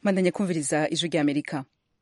mandanya kumviriza ijwi rya amerika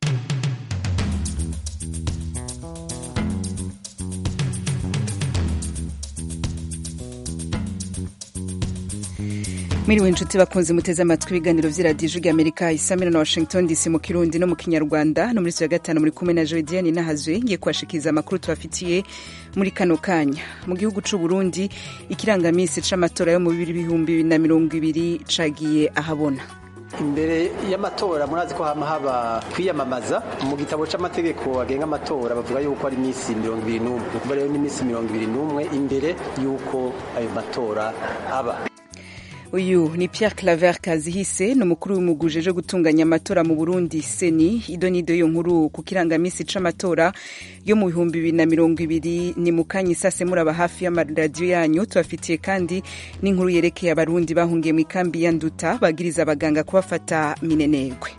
mwiriwe inshuti bakunze muteze amatwi ibiganiro vy'iradiyo ijwi rya amerika isamira na washington dc mu kirundi no mu kinyarwanda no muri ya gatanu muri kumwe na jodiane nahazwe ngiye kubashikiriza amakuru tubafitiye muri kano kanya mu gihugu c'u burundi ikirangamisi c'amatora yo mu bihumbi na mirongo ibiri cagiye ahabona imbere y'amatora murazi ko hama haba kwiyamamaza mu gitabo c'amategeko agenga amatora bavuga yuko ari imisi mirongo ibiri n'umwe ni ukuvuga rero n'imisi mirongo ibiri n'umwe imbere y'uko ayo matora aba uyu ni Pierre Claver Kazihise ni umukuru w'umugwi ujejwe gutunganya amatora mu Burundi seni ido nido yo nkuru ku kirangamisi c'amatora yo mu bihumbi bibiri na mirongo ibiri ni mu kanya isase muraba hafi y'amaradiyo yanyu tubafitiye kandi n'inkuru yerekeye abarundi bahungiye mu ikambi ya Nduta bagiriza abaganga kubafata minenegwe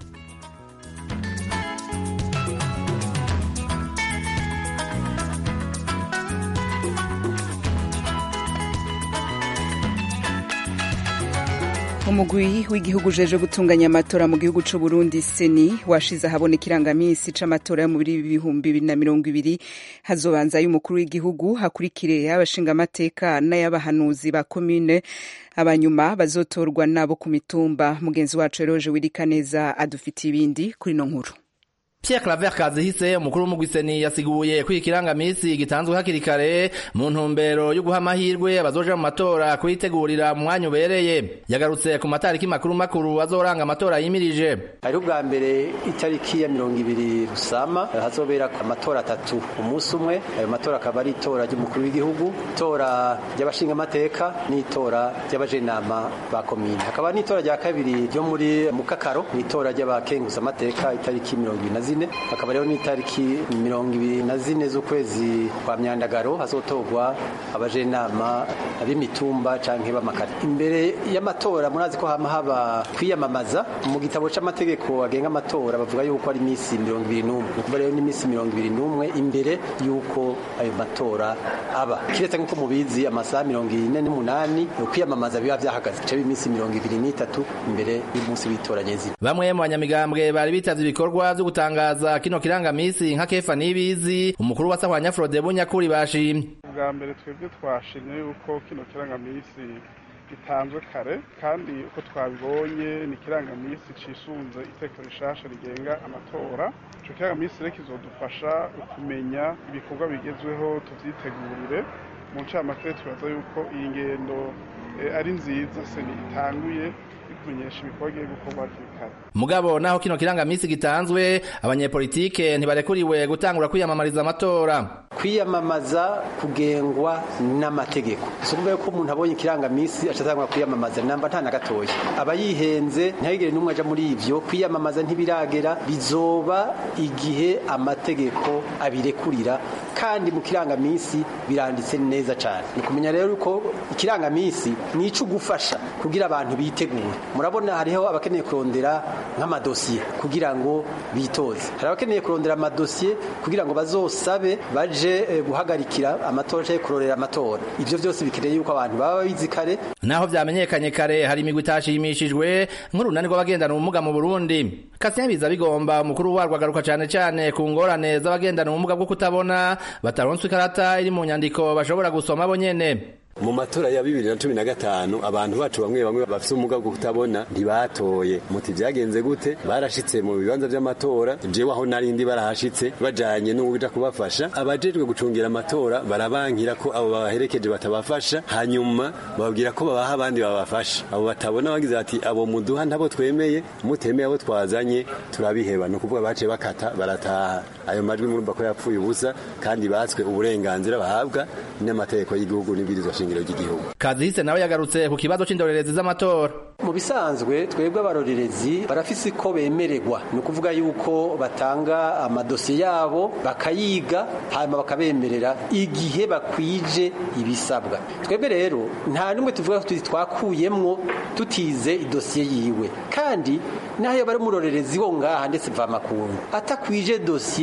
umugwi w'igihugu ujeje gutunganya amatora mu gihugu c'u Burundi seni washize ahabona ikirangamisi c'amatora yo mu bihumbi bibiri na mirongo ibiri hazobanza y'umukuru w'igihugu hakurikire y'abashingamateka n'ay'abahanuzi ba komine abanyuma bazotorwa nabo ku mitumba mugenzi wacu eroje wirikaneza adufitiye ibindi kuri no nkuru Pierre Claver Kazihise umukuru w'umugwiseni yasiguye ko ikirangamisi gitanzwe hakiri kare mu ntumbero yo guha amahirwe abazoja mu matora kuyitegurira mu mwanya ubereye yagarutse ku matariki makuru makuru azoranga amatora yimirije hariho ubwa mbere itariki ya mirongo ibiri rusama hazobera amatora atatu umunsi umwe ayo matora akaba ari itora ry'umukuru w'igihugu itora ry'abashingamateka n'itora ry'abajenama ba komine hakaba n'itora rya kabiri ryo muri mukakaro n'itora ry'abakenguzamateka itariki mirongo ibiri na zine hakaba rero n'itariki mirongo ibiri na zine z'ukwezi kwa myandagaro hazotorwa abajenama b'imitumba canke b'amakare imbere y'amatora murazi ko hama haba kwiyamamaza mu gitabo c'amategeko agenga amatora bavuga yuko ari imisi mirongo ibiri n'umwe ni ukuvuga rero n'imisi mirongo ibiri n'umwe imbere y'uko ayo matora aba kiretse nk'uko mubizi amasaha mirongo ine n'umunani kwiyamamaza biba vyahagaze bica imisi mirongo ibiri n'itatu imbere y'umunsi w'itora nyezina bamwe mu banyamigambwe bari bitavye ibikorwa vyo gutanga gutangaza kino kirangamisi nka Kefa Nibizi umukuru wa Sahwanya Frode Bunyakuri bashimye bwa mbere twebwe twashimye yuko kino kirangamisi gitanzwe kare kandi uko twabibonye ni kirangamisi cisunze iteko rishasha rigenga amatora ico kirangamisi rero kizodufasha kumenya ibikorwa bigezweho tuvyitegurire mu ncamake turaza yuko iyi ngendo ari nziza seni itanguye kumenyesha ibikorwa bigiye gukorwa hakiri kare mugabo naho kino kirangamisi gitanzwe abanyepolitike ntibarekuriwe gutangura kwiyamamariza amatora kwiyamamaza kugengwa n'amategeko si ukuvuga ko umuntu abonye ikirangamisi acatangura kwiyamamaza namba nta na gatoya aba yihenze ntihagire n'umwe aja muri ivyo kwiyamamaza ntibiragera bizoba igihe amategeko abirekurira kandi mu kirangamisi biranditse neza cane ni kumenya rero ko ikirangamisi ni ico gufasha kugira abantu bitegure murabona hariho abakeneye kurondera nk'amadosiye kugira ngo bitoze hari abakeneye kurondera amadosiye kugira ngo bazosabe baje eh, guhagarikira amatora canke kurorera amatora ivyo vyose bikeneye yuko abantu baba babizi kare naho vyamenyekanye kare hari imigwi itashimishijwe nk'urunani rw'abagendana ubumuga mu Burundi Kasien biza bigomba umukuru warwo agaruka cane cane ku ngorane z'abagendana ubumuga bwo kutabona bataronswe ikarata iri mu nyandiko bashobora gusoma bo nyene mu matora ya bibiri na cumi na gatanu abantu bacu bamwe bamwe bafise ubumuga bwo kutabona ntibatoye muti vyagenze gute barashitse mu bibanza vy'amatora jewe aho narindi barahashitse bajanye n'uwuja kubafasha abajejwe gucungira amatora barabankira ko abo babaherekeje batabafasha hanyuma bababwira ko babaha abandi babafasha abo batabona bagize bati abo muduha ntabo twemeye mutemeye abo twazanye turabiheba ni ukuvuga baciye bakata barataha ayo majwi murumva ko yapfuye ubusa kandi batswe uburenganzira bahabwa n'amategeko y'igihugu n'ibwirizwa shingiro ry'igihugu Kazihise nawe yagarutse ku kibazo c'indorerezi z'amatora mu bisanzwe twebwe abarorerezi barafise ko bemererwa ni ukuvuga yuko batanga amadosiye yabo bakayiga hanyuma bakabemerera igihe bakwije ibisabwa twebwe rero nta n'umwe tuvuga tuti twakuyemwo tutize idosiye yiwe kandi naho bari umurorerezi wo ngaha ndetse mvamakungu atakwije dosiye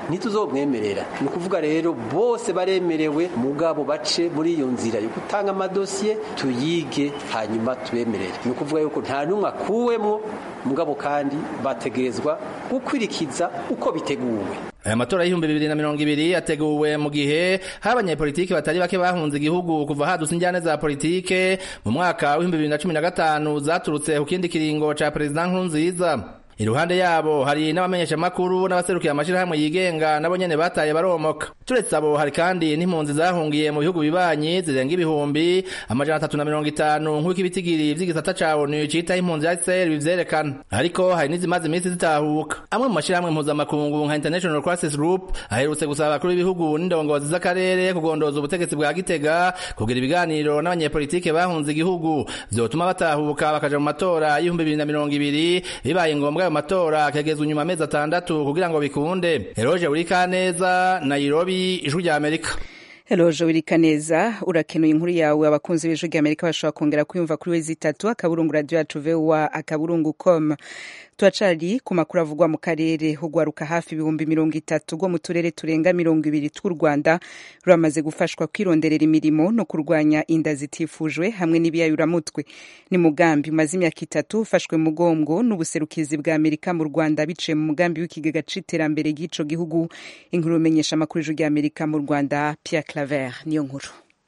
ntituzomwemerera ni ukuvuga rero bose baremerewe mugabo bace muri iyo nzira yo gutanga amadosiye tuyige hanyuma tubemerere ni ukuvuga yuko nta n'umwe akuwemwo mugabo kandi bategerezwa gukwirikiza uko biteguwe aya matora y'ibihumbi bibiri na mirongo ibiri ateguwe mu gihe hari abanyepolitiki batari bake bahunze igihugu kuva hadutse injyane za politike mu mwaka w'ibihumbi bibiri na cumi na gatanu zaturutse ku kindi kiringo ca perezida nkurunziza iruhande yabo hari n'abamenyeshamakuru n'abaserukiye amashirahamwe yigenga nabo nyene bataye baromoka turetse abo hari kandi n'impunzi zahungiye mu bihugu bibanyi zirenga ibihumbi amajana atatu na mirongo itanu nk'uko ibitigiri vy'igisata ca onu citaho impunzi ya HCR bivyerekana ariko hari n'izimaze iminsi zitahuka amwe mu mashirahamwe mpuzamakungu nka International Crisis Group aherutse gusaba abakuru b'ibihugu n'indongozi z'akarere kugondoza ubutegetsi bwa Gitega kugira ibiganiro n'abanyepolitike bahunze igihugu vyotuma batahuka bakaja mu matora y'ibihumbi bibiri na mirongo ibiri bibaye ngombwa ayo matora akagezwa inyuma amezi atandatu kugira ngo bikunde eroje urikaneza nairobi ijwi rya amerika Eloje Wirikaneza urakenuye inkuru yawe abakunzi b'ijwi rya Amerika bashobora kongera kuyumva kuri wezi itatu akaburungu radio yacu VOA akaburungu com turacari ku makuru avugwa mu karere hugwaruka hafi ibihumbi mirongo itatu rwo mu turere turenga mirongo ibiri tw'u Rwanda ruramaze gufashwa kwironderera imirimo no kurwanya inda zitifujwe hamwe n'ibiyayuramutwe ni mugambi umaze imyaka itatu ufashwe mu mugongo n'ubuserukizi bwa Amerika mu Rwanda biciye mu mugambi w'ikigega c'iterambere ry'ico gihugu inkuru umenyesha amakuru y'ijwi rya Amerika mu Rwanda Pierre Claver niyo nkuru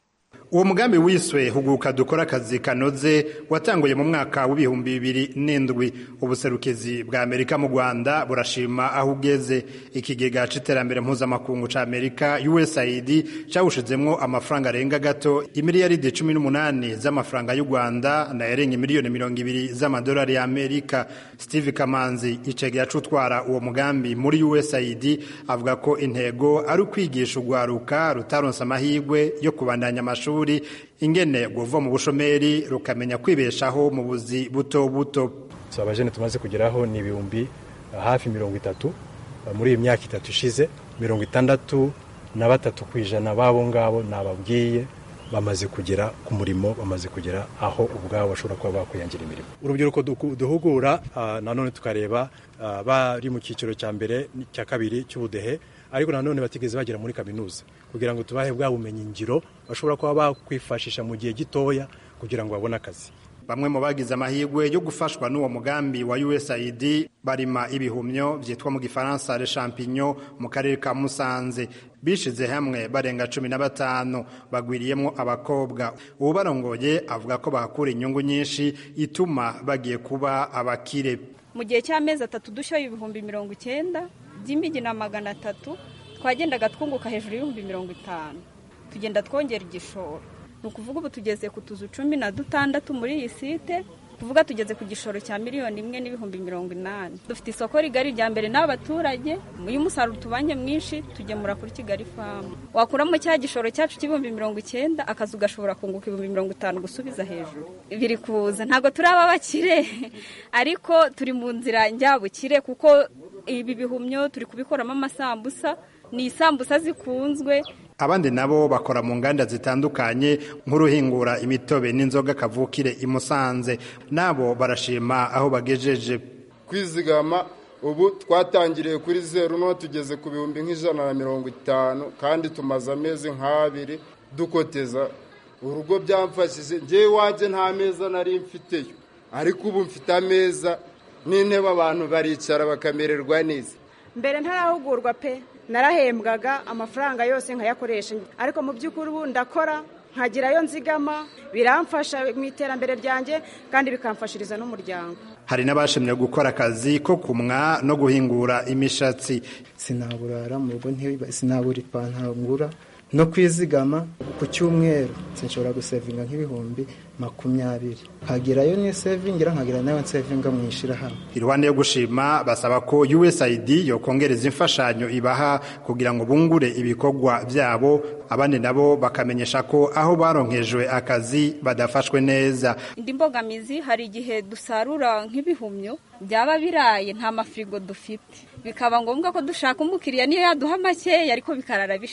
uwo mugambi wiswe huguka dukora akazi kanoze watanguye mu mwaka w'ibihumbi bibiri n'indwi ubuserukizi bwa amerika mu rwanda burashima aho ugeze ikigega c'iterambere mpuzamakungu ca amerika usaid cawushizemwo amafaranga arenga gato imiliyaridi cumi n'umunani z'amafaranga y'u rwanda nayarenga miliyoni mirongo ibiri z'amadolari ya amerika steve kamanzi icegera c'utwara uwo mugambi muri usaid avuga ko intego ari ukwigisha urwaruka rutaronse amahirwe yo kubandanya amashuri ingene guva mu bushomeri rukamenya kwibeshaho mu buzi buto buto so abajene tumaze kugeraho ni ibihumbi hafi mirongo itatu muri iyi myaka itatu ishize mirongo itandatu na batatu ku ijana b'abo ngabo nababwiye bamaze kugera ku murimo bamaze kugera aho ubwabo bashobora kuba bakwiyangira imirimo urubyiruko duhugura nanone tukareba bari mu cyiciro cya mbere cya kabiri cy'ubudehe ariko nanone batigeze bagera muri kaminuza kugira ngo tubahe bwa bumenyi ngiro bashobora kuba bakwifashisha mu gihe gitoya kugira ngo babone akazi bamwe mu bagize amahirwe yo gufashwa n'uwo mugambi wa USAID barima ibihumyo vyitwa mu gifaransa le champignon mu karere ka Musanze bishize hamwe barenga cumi na batanu bagwiriyemwo abakobwa uwubarongoye avuga ko bahakura inyungu nyinshi ituma bagiye kuba abakire mu gihe cy'amezi atatu dushoye ibihumbi mirongo icyenda by'imigi na magana atatu twagendaga twunguka hejuru y'ibihumbi mirongo itanu tugenda twongera igishoro ni ukuvuga ubu tugeze ku tuzu cumi na dutandatu muri iyi site kuvuga tugeze ku gishoro cya miliyoni imwe n'ibihumbi mirongo inani dufite isoko rigari rya mbere n'abaturage iyo umusaruro tubanye mwinshi tugemura kuri kigali famu wakuramo cya gishoro cyacu cy'ibihumbi mirongo icyenda akazu gashobora kunguka ibihumbi mirongo itanu gusubiza hejuru biri kuza ntabwo turaba bakire ariko turi mu nzira njyabukire kuko ibi bihumyo turi kubikoramo amasambusa ni isambusa zikunzwe abandi nabo bakora mu nganda zitandukanye nk'uruhingura imitobe n'inzoga kavukire i Musanze nabo barashima aho bagejeje kwizigama ubu twatangiriye kuri zeru no tugeze ku bihumbi nk'ijana na mirongo itanu kandi tumaze amezi nk'abiri dukoteza urugo byamfashije ngewe iwanjye nta meza nari mfiteyo ariko ubu mfite ameza n'intebe abantu baricara bakamererwa neza mbere ntarahugurwa pe narahembwaga amafaranga yose nkayakoresha ariko mu by'ukuri ubu ndakora nkagirayo nzigama biramfasha mu iterambere ryanjye kandi bikamfashiriza n'umuryango hari n'abashimye gukora akazi ko kumwa no guhingura imishatsi sinaburara mu rugo sinabura ipantaro ngura no kwizigama ku cyumweru sinshobora gusevinga nk'ibihumbi makumyabiri nkagerayo n'isevingira nkagira nayo nsevinga mu ishyirahamwe iruhande yo gushima basaba ko usaid yokongereza imfashanyo ibaha kugira ngo bungure ibikorwa byabo abandi nabo bakamenyesha ko aho baronkejwe akazi badafashwe neza indi mbogamizi hari igihe dusarura nk'ibihumyo byaba biraye nta mafirigo dufite bikaba ngombwa ko dushaka umukiriya niyo yaduha makeya ariko bikarara bishize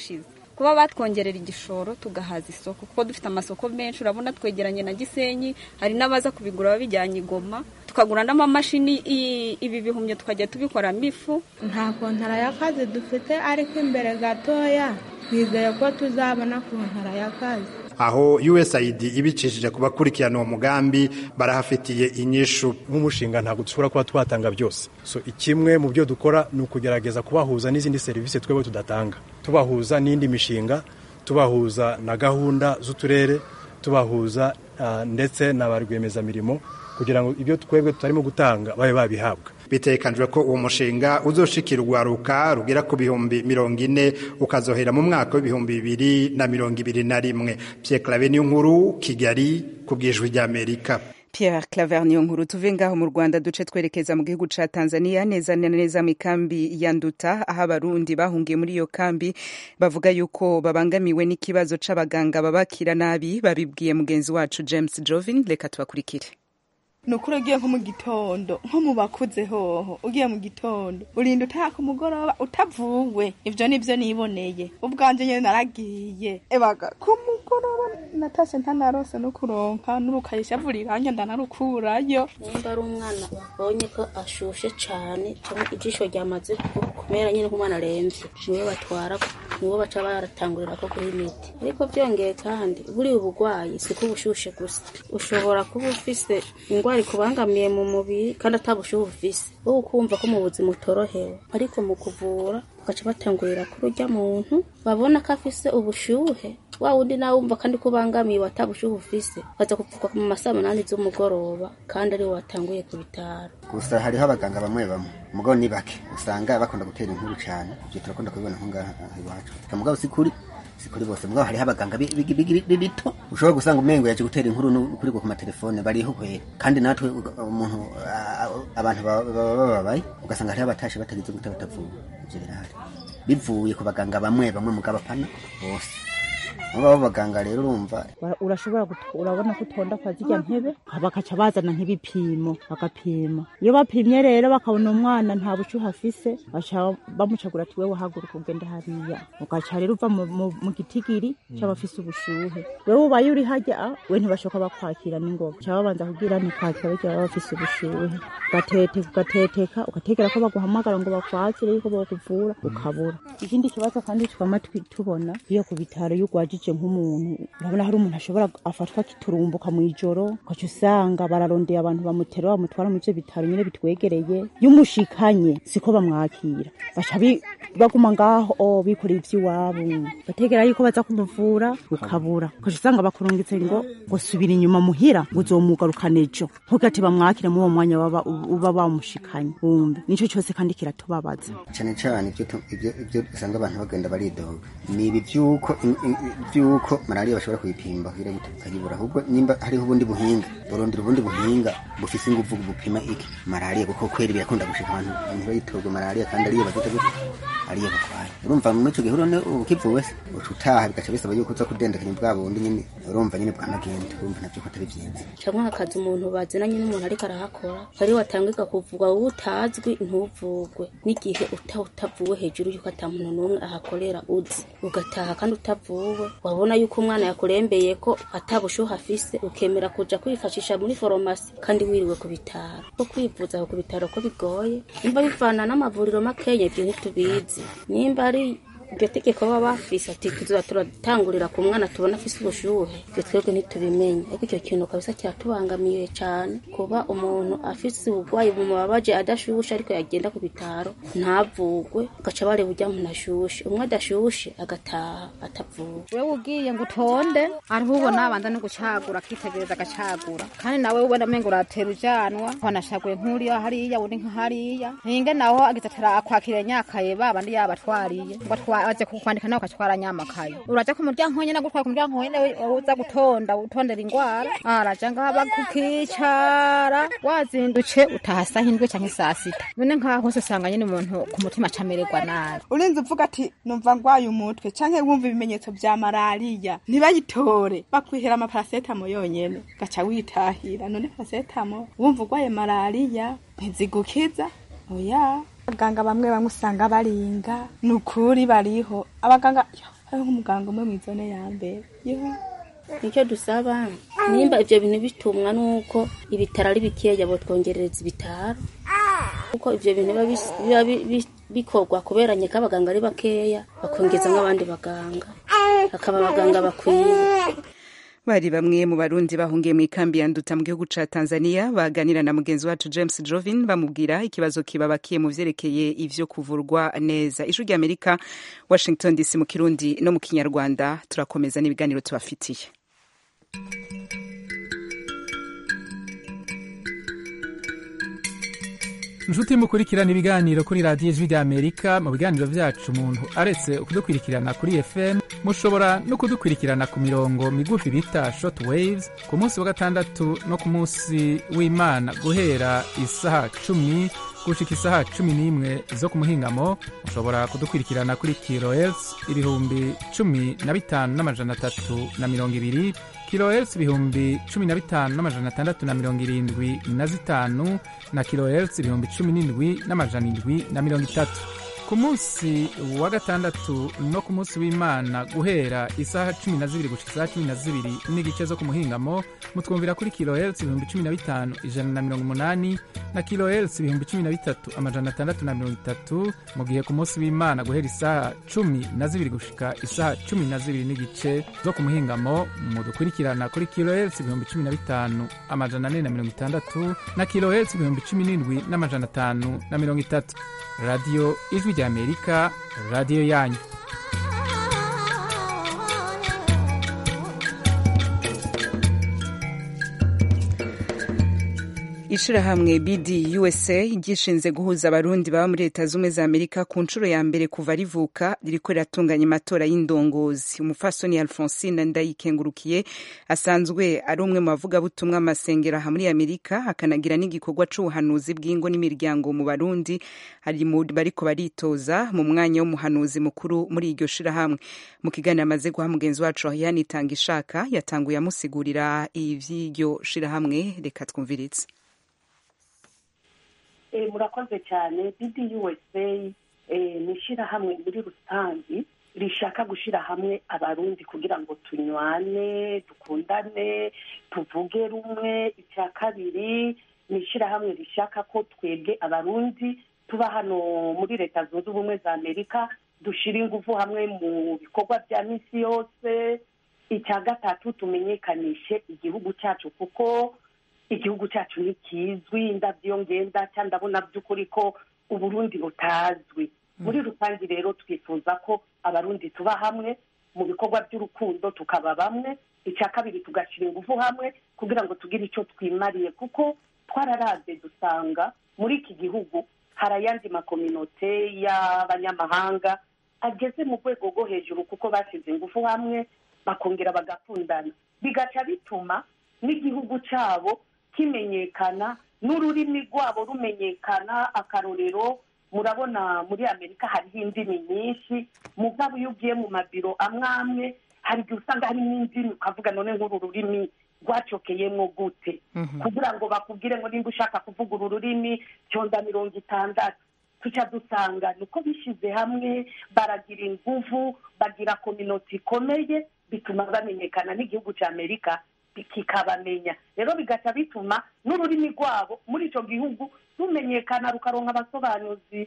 kuba batwongerera igishoro tugahaza isoko kuko dufite amasoko menshi urabona twegeranye na gisenyi hari n'abaza kubigura babijyanye igoma tukagura n'amamashini i- ibi bihumyo tukajya tubikoramo ifu nta kontara y'akazi dufite ariko imbere gatoya twizeye ko tuzabona kontara y'akazi aho USAID ibicishije ku bakurikirana uwo mugambi barahafitiye inyishu nk'umushinga ntabwo dushobora kuba twatanga byose so ikimwe mu byo dukora ni ukugerageza kubahuza n'izindi serivisi twebwe tudatanga tubahuza n'indi mishinga tubahuza na gahunda z'uturere tubahuza ah, ndetse na ba rwiyemezamirimo kugira ngo ibyo twebwe tutarimo gutanga babe babihabwa bitekanijwe ko uwo mushinga uzoshikira urwaruka rugera ku bihumbi mirongo ine ukazohera mu mwaka w'ibihumbi bibiri na mirongo ibiri na rimwe Pierre Claver niyo nkuru Kigali ku bwijwi ry'Amerika Pierre Claver niyo nkuru tuve ngaho mu Rwanda duce twerekeza mu gihugu ca Tanzania neza na neza mu kambi ya Nduta aho abarundi bahungiye muri iyo kambi bavuga yuko babangamiwe n'ikibazo c'abaganga babakira nabi babibwiye mugenzi wacu James Jovin reka tubakurikire ni ukuri ugiye nko mu gitondo nko mu bakuze hoho ugiye mu gitondo urinda utaha ku mugoroba utavuwe ibyo ni byo niboneye ubwanjye nyine naragiye ebaga ku mugoroba natashye ntanarose no kuronka n'urukayisha vuriranya ndanarukurayo nimba ari umwana babonye ko ashushe cyane cyangwa ijisho ryamaze kumera nyine nk'umwana arembye niwe batwara niwe baca baratangurira ko kuri imiti ariko byongeye kandi buriya uburwayi si ko ubushushe gusa ushobora kuba ufise indwara ikubangamiye mu mubiri kandi atabushuhe ufise wowe ukumva ko mu buzima utorohewe ariko mu kuvura bagaca batangurira kuri urya muntu babona ko afise ubushuhe wa wundi nawe wumva kandi ko ubangamiye watabushuhe ufise baza kuvugwa mu masaa munani z'umugoroba kandi ariwe watanguye ku bitaro gusa hariho abaganga bamwe bamwe mugabo ni bake usanga bakunda gutera inkuru cyane ibyo turakunda kubibona nko ngaha iwacu mugabo si kuri si kuri bose mugabo hariho abaganga bi- bi- bi- bi- bito ushobora gusanga umengo yaje gutera inkuru no kuri ku matelefone bariho kwera kandi natwe uga- umuntu a- a- abantu baba baba bababaye ugasanga hariho abatashe batagize gute batavuwe ibyo birahari bivuye ku baganga bamwe bamwe mugabo apana bose abo baba baganga rero urumva Ura- urashobora gut- urabona ko utonda kwa zirya ntebe bakaca bazana nk'ibipimo bagapima iyo bapimye rero bakabona umwana nta bushyuhe afise baca bamucagura ati wewe haguruka ugende hariya ugaca rero uva mu- mu mu gitigiri c'abafise ubushuhe wewe ubaye uri harya ah, we ntibashoka bakwakira n'ingoga ca babanza kugira ni kwakira barya baba bafise ubushuhe ugatete ugateteka ugategera ko baguhamagara ngo bakwakire yuko bakuvura ukabura ikindi kibazo kandi twama twi- tubona iyo ku bitaro iyo ugwajije nk'umuntu urabona hari umuntu ashobora afatwa kiturumbuka mu ijoro ugaca usanga bararondeye abantu bamutera bamutwara mu ivyo bitaro nyine bitwegereye iyo umushikanye siko bamwakira baca bi- baguma ngaho o bikoreye ivy'iwabo bategera yuko baza kumuvura ukabura ugaca usanga bakurungitse ngo ngo subira inyuma muhira ngo uzomugarukana ejo ntugate bamwakire muri uwo mwanya baba- uba bamushikanye wumve nico cyose kandi kiratubabaza cyane cyane ibyo tu- ibyo- ibyo usanga abantu bagenda baridoga ni ibi by'uko in- in- by'uko malariya bashobora kuyipimba kugira ngo tukayibura ahubwo nimba hariho ubundi buhinga burondera ubundi buhinga bufise ingufu bupima iki malariya kuko kweri birakunda gushika abantu ntibayitorwe malariya kandi ariyo bagita gute ariyo batwaye urumva muri icyo gihe urone ukivuwe se uca utaha bigaca bisaba yuko uza kudendekanya bwa bundi nyine urumva nyine bwanagenda urumva nabyo ko atari byiza cyangwa hakaza umuntu bazinanye n'umuntu ariko arahakora ari watangirwa kuvugwa wowe utazwi ntuvugwe n'igihe uta utavuwe hejuru y'uko ata muntu n'umwe ahakorera uzi ugataha kandi utavuwe wabona yuko umwana yakurembeye ko atabushuhe afise ukemera kuja kwifashisha muri foromasi kandi wiriwe ku bitaro ko kwivuza aho ku bitaro ko bigoye nimba bivana n'amavuriro makenya ibyo ntitubizi nimba ari iryo tegeko baba bafise ati tuzoza turatangurira ku mwana tubona afise ubushuhe ibyo twebwe ntitubimenye ariko icyo kintu kabisa kiratubangamiye cyane kuba umuntu afise uburwayi bumubabaje adashushe ariko yagenda ku bitaro ntavugwe ugaca bareba urya muntu ashushe umwe adashushe agataha atavuwe wewe ugiye ngo utonde ariho ubona abanza no gucagura akitegereza agacagura kandi nawe ubona amengo uratera ujanwa wanashaguye nk'uriya hariya undi nka hariya ninge naho agize atara akwakira nyakaye babandi yabatwariye ngo atwa- aje kukwandika nawe ukatwara nyamakaye uraja ku muryango nyene agutwara ku muryango nyene wowe uza gutonda utondera ingwara araja ngaha bakukicara wazindutse utaha saha indwi canke saa sita none nkaho hose usanga nyene umuntu ku mutima acamererwa nabi urinze uvuga ati numva ngwaye umutwe canke wumva ibimenyetso vya malariya ntibayitore bakwihera amaparasetamo yonyene gaca witahira none parasetamo wumva ugwaye malariya ntizigukiza oya abaganga bamwe bamwe usanga baringa ni ukuri bariho abaganga yo, hariho nk'umuganga umwe mu izone ya mbere yewe nicyo dusaba nimba ibyo bintu bitumwa nuko ibitaro ari bikeya botwongerereza ibitaro kuko ibyo bintu biba bis- biba bi- bi- bikorwa kubera nyeka abaganga ari bakeya bakongezamo abandi baganga hakaba abaganga bakwiye bari bamwe mu barundi bahungiye mu ikambi ya nduta mu gihugu ca tanzania baganira na mugenzi wacu james jovin bamubwira ikibazo kibabakiye mu vyerekeye ivyo kuvurwa neza ijwi rya amerika washington dc mu kirundi no mu kinyarwanda turakomeza n'ibiganiro tubafitiye inshuti mukurikirana ibiganiro kuri radiyo ijwi ry'amerika mu biganiro byacu umuntu aretse kudukurikirana kuri fm mushobora no kudukurikirana ku mirongo migufi bita short waves ku munsi wa gatandatu no ku munsi w'imana guhera isaha cumi gushika isaha cumi n'imwe zo ku muhingamo mushobora kudukurikirana kuri kilohertz ibihumbi cumi na bitanu n'amajana atatu na mirongo ibiri kilohertz ibihumbi cumi na bitanu n'amajana atandatu na mirongo irindwi na zitanu na kilohertz ibihumbi cumi n'indwi n'amajana indwi na mirongo itatu ku munsi wa gatandatu no ku munsi w'imana guhera isaha cumi na zibiri gushika isaha cumi na zibiri n'igice zo ku muhingamo mutwumvira kuri kilohertz ibihumbi cumi na bitanu ijana na mirongo umunani na kilohertz ibihumbi cumi na bitatu amajana atandatu na mirongo itatu mu gihe ku munsi w'imana guhera isaha cumi na zibiri gushika isaha cumi na zibiri n'igice zo ku muhingamo mudukurikirana kuri kilohertz ibihumbi cumi na bitanu amajana ane na mirongo itandatu na kilohertz ibihumbi cumi n'indwi n'amajana atanu na mirongo itatu radiyo ijwi rya amerika radiyo yanyu ishirahamwe bd usa ryishinze guhuza abarundi baba muri leta z'ubumwe za amerika ku nshuro ya mbere kuva rivuka ririko riratunganya amatora y'indongozi umufasoni alphonsine ndayikengurukiye asanzwe ari umwe mu bavugabutumwa amasengero aha muri amerika akanagira n'igikorwa c'ubuhanuzi bw'ingo n'imiryango mu barundi ari mu bariko baritoza mu mwanya w'umuhanuzi mukuru muri iryo shirahamwe mu kiganiro amaze guha mugenzi wacu yani tanga ishaka yatanguye amusigurira ivy'iryo shirahamwe reka twumviritse Eh, murakoze cyane bdusa ni ishyirahamwe muri rusange rishaka gushyira hamwe abarundi kugira ngo tunywane dukundane tuvuge rumwe icya kabiri ni ishyirahamwe rishaka ko twebwe abarundi tuba hano muri leta zunze ubumwe za amerika dushyira ingufu hamwe mu bikorwa bya minsi yose icya gatatu tumenyekanishe igihugu cyacu kuko igihugu cyacu ntikizwi ndabyo ngenda cyangwa ndabona by'ukuri ko uburundi butazwi muri rusange rero twifuza ko abarundi tuba hamwe mu bikorwa by'urukundo tukaba bamwe icya kabiri tugashyira ingufu hamwe kugira ngo tugire icyo twimariye kuko twararaze dusanga muri iki gihugu hari ayandi makominote y'abanyamahanga ageze mu rwego rwo hejuru kuko bashyize ingufu hamwe bakongera bagakundana bigaca bituma n'igihugu cyabo kimenyekana n'ururimi rwabo rumenyekana akarorero murabona muri amerika hariho indimi nyinshi mugabo iyo ugiye mu mabiro amwe amwe hari igihe usanga harimo indimi ukavuga none nk'uru rurimi rwacokeyemo gute kugira ngo bakubwire ngo nimba ushaka kuvuga uru rurimi cyonda mirongo itandatu tuca dusanga niko bishyize hamwe baragira inguvu bagira kominoti ikomeye bituma bamenyekana n'igihugu cya amerika kikabamenya rero bigaca bituma n'ururimi rwabo muri icyo gihugu rumenyekana rukaronka abasobanuzi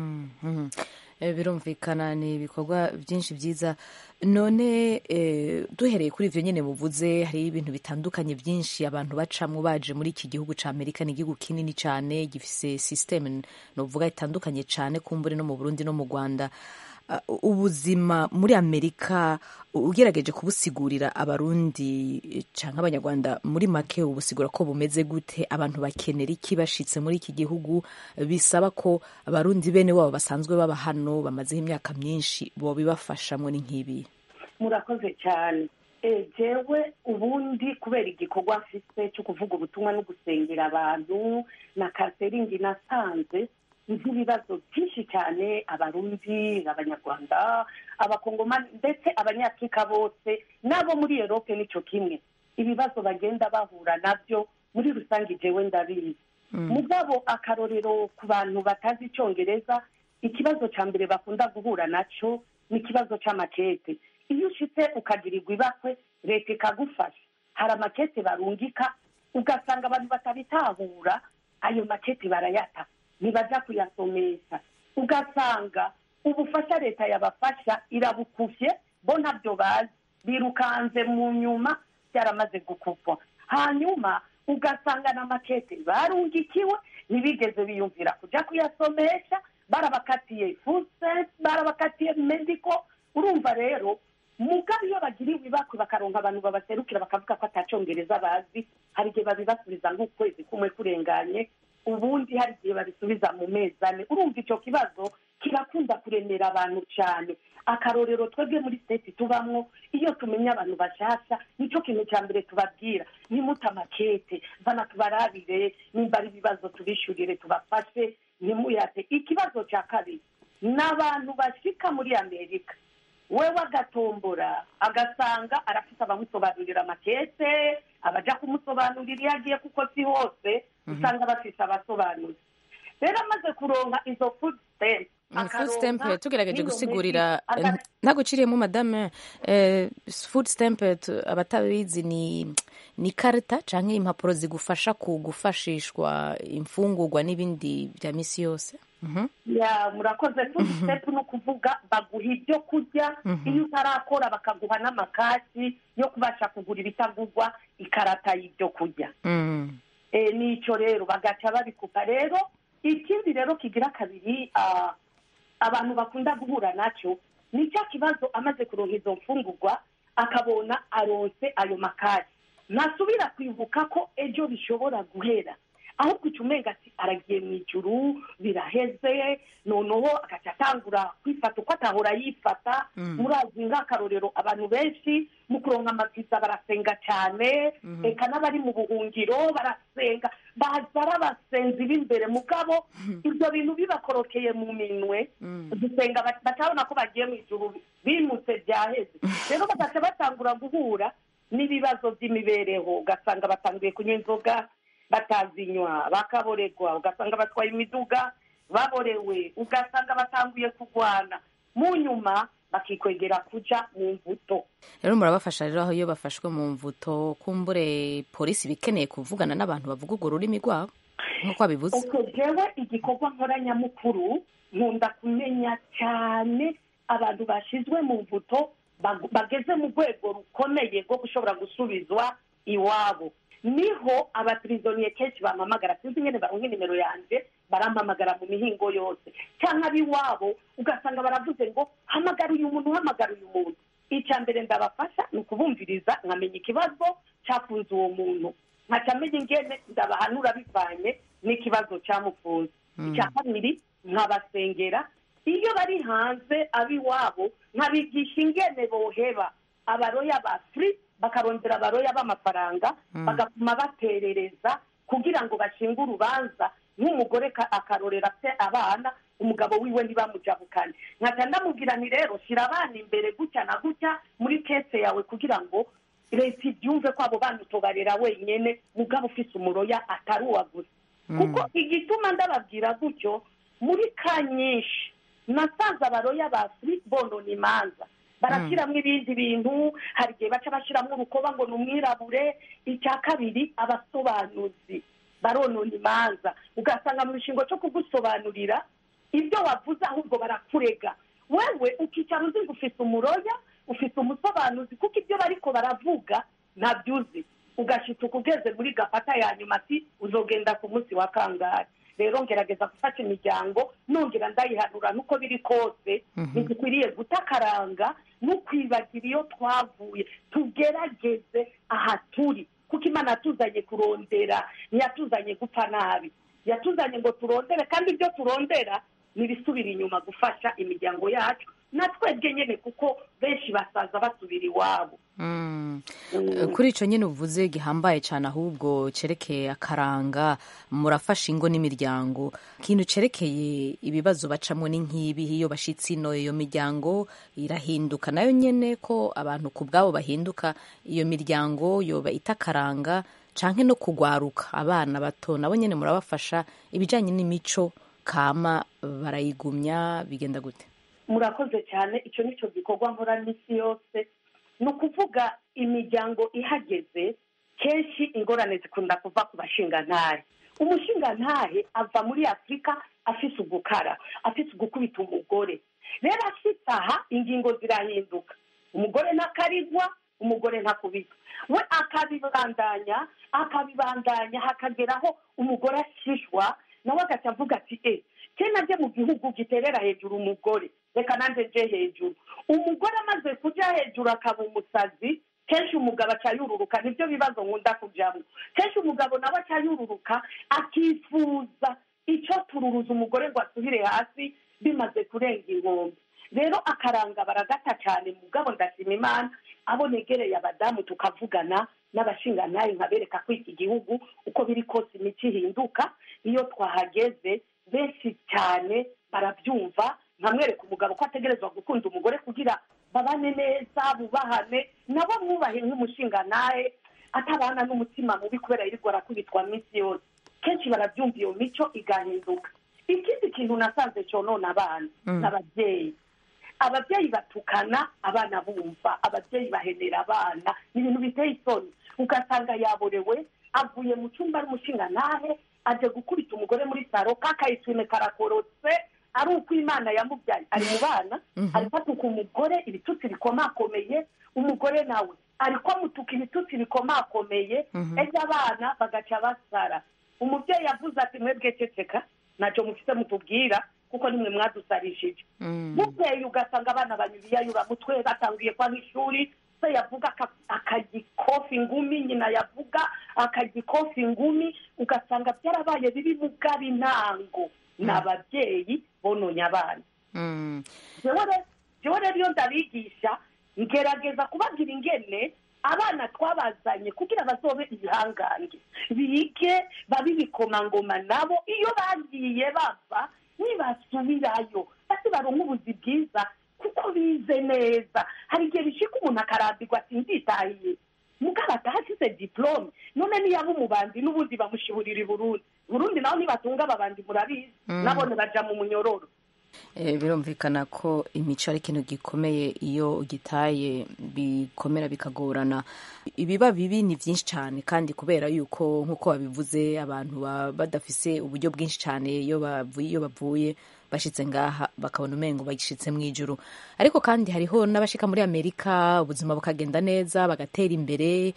birumvikana ni ibikorwa byinshi byiza none duhereye kuri ibyo nyine buvuze hari ibintu bitandukanye byinshi abantu bacamo baje muri iki gihugu cya amerika ni igihugu kinini cyane gifise sisiteme ni uvuga itandukanye cyane kumbure no mu burundi no mu rwanda ubuzima muri amerika ugerageje kubusigurira abarundi cyangwa abanyarwanda muri make ubusigura ko bumeze gute abantu bakenera iki bashitse muri iki gihugu bisaba ko abarundi bene wabo basanzwe baba hano bamazeho imyaka myinshi bo bibafashamo ni nk'ibi murakoze cyane jewe ubundi kubera igikorwa mfite cyo kuvuga ubutumwa no gusengera abantu na kaseringi nasanze nk'ibibazo byinshi cyane abarundi abanyarwanda abakongomani ndetse abanyafurika bose n'abo muri erope nicyo kimwe ibibazo bagenda bahura nabyo muri rusange jewe ndabizi mugabo akarorero ku bantu batazi icyongereza ikibazo cya mbere bakunda guhura nacyo ni ikibazo cy'amakete iyo ushitse ukagirirwa ibakwe leta ikagufasha hari amakete barungika ugasanga abantu batabitahura ayo makete barayata ntibaja kuyasomesha ugasanga ubufasha leta yabafasha irabukuvye bo ntabyo bazi birukanze mu nyuma byaramaze gukupwa hanyuma ugasanga na makete barungikiwe ntibigeze biyumvira kuja kuyasomesha barabakatiye fuset barabakatiye mediko urumva rero mugabe iyo bagiriwe ibakwe bakaronka abantu babaserukira bakavuga ko atacongereza bazi hari igihe babibasubiza nk'ukwezi kumwe kurenganye ubundi hari igihe babisubiza mu mezi ane urumva icyo kibazo kirakunda kuremera abantu cyane akarorero twebwe muri siteti tubamwo iyo tumenya abantu bashasha nicyo kintu cya mbere tubabwira nimute amakete bana tubarabire nimba ari ibibazo tubishyurire tubafashe ntimuyate ikibazo cya kabiri ni abantu bashika muri amerika wewe agatombora agasanga arafite abamusobanurira amakete abaja kumusobanurira iyo agiye kuko si hose usanga bafite abasobanuzi rero amaze kuronka izo food stamp food stamp tugerageje gusigurira ntaguciriyemo madame eh, food stamp tu- abatabizi ni ni karita canke impapuro zigufasha kugufashishwa imfungurwa n'ibindi bya misi yose Mhm. ya murakoze food stamp ni ukuvuga baguha ibyo kurya Mhm. iyo utarakora bakaguha n'amakasi yo kubasha kugura ibitagurwa ikarata y'ibyo kurya Mm. Eh, nicyo rero bagaca babikupa rero ikindi rero kigira kabiri ah, abantu bakunda guhura nacyo ni cya kibazo amaze kuronka izo mfungurwa akabona aronse ayo makari ntasubira kwibuka ko ejo bishobora guhera ahubwo icyo umenga ati aragiye mu ijuru biraheze noneho agaca atangura kwifata uko atahora yifata Mm. murazi nk'akarorero abantu benshi mu kuronka amaviza barasenga cyane Mhm. eka n'abari mu buhungiro barasenga baza ari abasenzi b'imbere mugabo ibyo bintu bibakorokeye mu minwe gusenga ba- batabona ko bagiye mu ijuru bimutse byaheze rero bagaca batangura guhura n'ibibazo by'imibereho ugasanga batangiye kunywa inzoga batazinywa bakaboregwa ugasanga batwaye imiduga baborewe ugasanga batanguye kurwana mu nyuma bakikwegera kuja mu mbuto rero murabafasha rero aho iyo bafashwe mu mvuto kumbure polisi iba ikeneye kuvugana n'abantu bavuga urwo rurimi rwabo nk'uko babivuze ubwo jewe igikorwa nkoranyamukuru nkunda kumenya cyane abantu bashyizwe mu mvuto bag- bageze mu rwego rukomeye rwo gushobora gusubizwa iwabo niho abapirizoniye kenshi bampamagara sinzi nyine baronka nimero yanjye barampamagara mu mihingo yose cyangwa ab'iwabo ugasanga baravuze ngo hamagara uyu muntu hamagara uyu muntu icya mbere ndabafasha ni ukubumviriza nkamenya ikibazo cyafunze uwo muntu nkaca menya ingene ndabahanura bivanye n'ikibazo cyamufunze icya kabiri nkabasengera iyo bari hanze ab'iwabo nkabigisha ingene boheba abaroya ba furi bakarondera abaroya b'amafaranga Mm. bagatuma baterereza kugira ngo bashinge urubanza nk'umugore ka- akarorera afite abana umugabo wiwe ntibamujabukane nkaca ndamubwira nti rero shyira abana imbere gutya na gutya muri kese yawe kugira ngo leta ibyumve ko abo bana utobarera wenyine mugabo ufise umuroya atari uwa gusa kuko igituma ndababwira gutyo muri ka nyinshi nasanze abaroya ba furi bonona imanza barashyiramo ibindi bintu hari igihe baca bashyiramo urukoba ngo ni umwirabure icya kabiri abasobanuzi baronona imanza ugasanga mu gishingo cyo kugusobanurira ibyo wavuze ahubwo barakurega wewe ukicara uzi ngo ufite umuroya ufite umusobanuzi kuko ibyo bariko baravuga ntabyo uzi ugashituka ugeze muri gafata ya nyuma ati uzogenda ku munsi wa kangahe rero ngerageza gufata imiryango nongera ndayihanura nuko biri kose Mhm. ntidukwiriye guta akaranga no kwibagira iyo twavuye tugerageze aha turi kuko imana yatuzanye kurondera ntiyatuzanye gupfa nabi yatuzanye ngo turondere kandi ibyo turondera ntibisubira inyuma gufasha imiryango yacu na twebwe nyine kuko benshi basaza basubira iwabo Mm. kuri icyo nyine uvuze gihambaye cyane ahubwo cyerekeye akaranga murafasha ingo n'imiryango ikintu cyerekeye ibibazo bacamo ni nk'ibi iyo bashyitsi ino iyo miryango irahinduka nayo nyine ko abantu ku bwabo bahinduka iyo miryango yoba itakaranga canke no kugwaruka abana bato nabo nyine murabafasha ibijyanye n'imico kama barayigumya bigenda gute murakoze cyane icyo ni cyo gikorwa nkora n'isi yose ni ukuvuga imiryango ihageze kenshi ingorane zikunda kuva ku bashingantahe umushingantahe ava muri afurika afise ugukara afise ugukubita umugore rero afite aha ingingo zirahinduka umugore ntakarigwa umugore ntakubitwa we akabibandanya akabibandanya hakageraho umugore ashishwa nawe agaca avuga ati e kena nje mu gihugu giterera hejuru umugore reka nanjye nje hejuru umugore amaze kuja hejuru akaba umusazi kenshi umugabo aca yururuka nibyo bibazo nkunda kujyamo kenshi umugabo nawe aca yururuka akifuza icyo tururuza umugore ngo asubire hasi bimaze kurenga inkombe rero akaranga baragata cyane mugabo ndashima imana abo negereye abadamu tukavugana n'abashingantahe nkabereka ko iki gihugu uko biri kose imico ihinduka iyo twahageze benshi cyane barabyumva nkamwereka umugabo ko ategerezwa gukunda umugore kugira babane neza bubahane nabo mwubahe nk'umushingantahe atabana n'umutima mubi kubera yirirwa arakubitwa minsi yose kenshi barabyumva iyo mico igahinduka ikindi kintu nasanze cyonona abana n'ababyeyi ababyeyi batukana abana bumva ababyeyi bahenera abana ni ibintu biteye isoni ugasanga yaborewe avuye mu cyumba ari umushingantahe aje gukubita umugore muri saro kakayisume karakorotse ari uko imana yamubyaye ari mu bana ariko atuka umugore ibitutsi bikomakomeye umugore nawe ariko amutuka ibitutsi bikomakomeye ejo abana bagaca basara umubyeyi yavuze ati mwebwe ceceka ntacyo mufite mutubwira kuko nimwe mwadusarishije bukeye ugasanga abana banyuriyayura mutwe batangiye kwa nk'ishuri se yavuga akagikofi ingumi nyina yavuga akagikofi ingumi ugasanga byarabaye biri mu intango ni ababyeyi bononye abana jewe rero iyo ndabigisha ngerageza kubabwira ingene abana twabazanye kugira bazobe ibihangange bige babe ibikomangoma nabo iyo bagiye bava nibasubirayo basi baronka ubuzi bwiza kuko bize neza hari igihe bishika umuntu akarambirwa ati nditahiye mugabo atahasize diplome none niyaba umubandi n'ubundi bamushiburira i burundi burundi naho nibatunga ababandi murabizi nabone baja mu munyororo birumvikana ko imico ari ikintu gikomeye iyo ugitaye bikomera bikagorana ibiba bibi ni byinshi cyane kandi kubera yuko nk'uko babivuze abantu baba badafise uburyo bwinshi cyane iyo bavuye iyo bavuye bashyitse ngaha bakabona umengo bagishyitse mu ijuru ariko kandi hariho n'abashika muri amerika ubuzima bukagenda neza bagatera imbere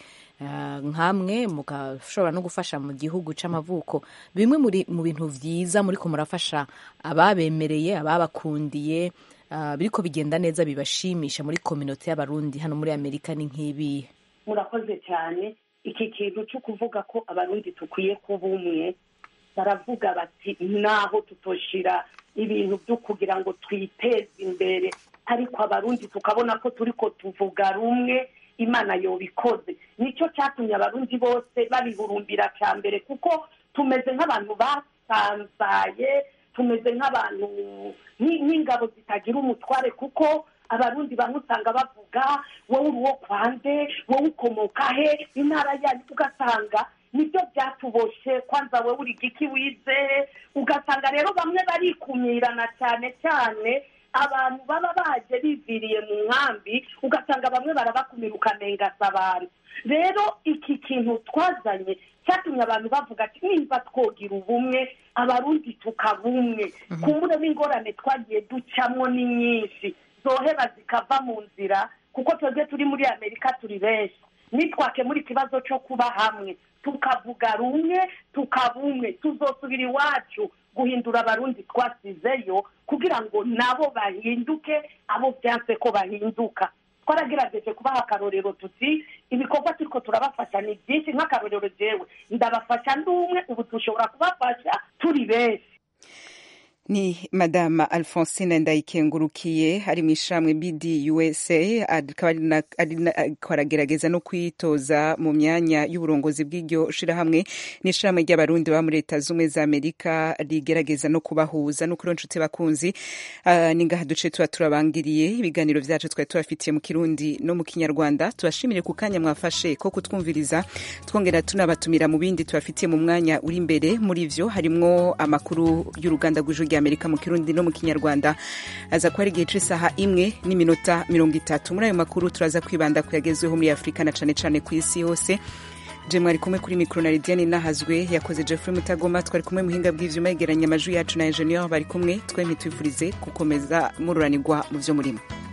nkamwe mugashobora no gufasha mu gihugu cy'amavuko bimwe mu bintu byiza muri ko murafasha ababemereye ababakundiye biriko bigenda neza bibashimisha muri kominote y'abarundi hano muri amerika ni nk'ibihe murakoze cyane iki kintu cyo kuvuga ko abarundi dukwiye kuba umwe baravuga bati naho tutoshira ibintu byo kugira ngo twiteze imbere ariko abarundi tukabona ko turi ko tuvuga rumwe imana yobikoze nicyo cyatumye abarundi bose babihurumbira cya mbere kuko tumeze nk'abantu basanzaye tumeze nk'abantu nk'ingabo zitagira umutware kuko abarundi bamwe usanga bavuga wowe uri uwo kwande wowe ukomoka he intara yanyu ugasanga nibyo byatuboshe kwanza wowe uri giki wize ugasanga rero bamwe barikumirana cyane cyane abantu baba baje biviriye mu nkambi ugasanga bamwe barabakumira ukanengasa abantu rero iki kintu twazanye cyatumye abantu bavuga ati nimba twogira ubumwe abarundi tukaba umwe kumbure n'ingorane twagiye ducamo ni nyinshi zoheba zikava mu nzira kuko twebwe turi muri amerika turi benshi nitwakemura ikibazo cyo kuba hamwe tukavuga rumwe tukaba umwe tuzosubira iwacu guhindura abarundi twasizeyo kugira ngo nabo bahinduke abo byanse ko bahinduka twaragerageje kubaha akarorero tuti ibikorwa turiko turabafasha ni byinshi nk'akarorero jewe ndabafasha ndi umwe ubu dushobora kubafasha turi benshi ni madama alphonsine ndayikengurukiye ari mu ishamwe bd usa ariko aragerageza no kwitoza mu myanya y'uburongozi bw'iryo shirahamwe n'ishamwe ry'abarundi baba muri leta z'ubumwe za amerika rigerageza no kubahuza no kuri nshuti bakunzi uh, ni ngaha duce tuba turabangiriye ibiganiro vyacu twari tubafitiye mu kirundi no mu kinyarwanda tubashimire ku kanya mwafashe ko kutwumviriza twongera tunabatumira mu bindi tubafitiye mu mwanya uri imbere muri vyo harimwo amakuru y'uruganda rw'ijwi rya amerika mu kirundi no mu kinyarwanda aza kuba ari igihe c'isaha imwe n'iminota mirongo itatu muri ayo makuru turaza kwibanda ku yagezweho muri afurika na cane cane ku isi yose je mwari kumwe kuri mikro na lidiane nahazwe yakoze jeffrey mutagoma twari kumwe muhinga bw'ivyuma yegeranya amajwi yacu na ingenieur bari kumwe twemye twifurize gukomeza mururanirwa mu vyo murimo